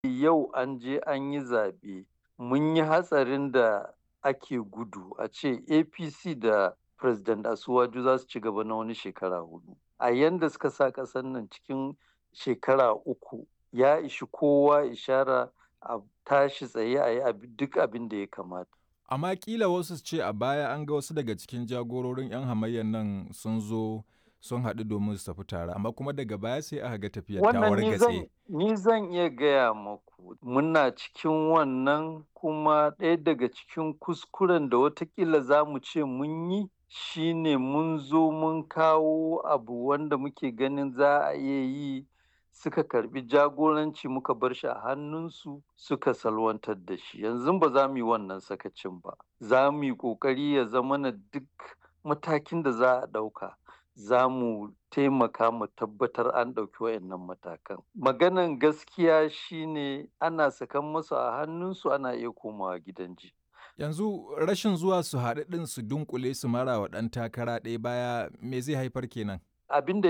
yau an je an yi zaɓe mun yi hatsarin da ake gudu a ce apc da president asuwaju za su ci gaba na wani shekara hudu a yanda suka sa ƙasar nan cikin shekara uku ya ishi kowa ishara a tashi tsaye a yi duk abin da ya kamata amma kila wasu ce a baya an ga wasu daga cikin jagororin 'yan hamayyar nan sun zo sun haɗu domin su tafi tare amma kuma daga baya sai aka ga tafiyar ta wargatse ni zan iya gaya maku muna cikin wannan kuma ɗaya daga cikin kuskuren da watakila za mu ce mun yi shine mun zo mun kawo abu wanda muke ganin za a iya yi suka karbi jagoranci muka bar shi a hannunsu suka salwantar da shi yanzu ba za mu yi wannan sakacin ba za mu yi ƙoƙari ya zama na duk matakin da za a ɗauka za mu taimaka mu tabbatar an ɗauki wayannan matakan maganan gaskiya shine ana sakan masu a hannunsu ana iya komawa gidan ji yanzu rashin zuwa su haɗu ɗin su dunkule su mara wa ɗan takara ɗaya baya me zai haifar kenan abin da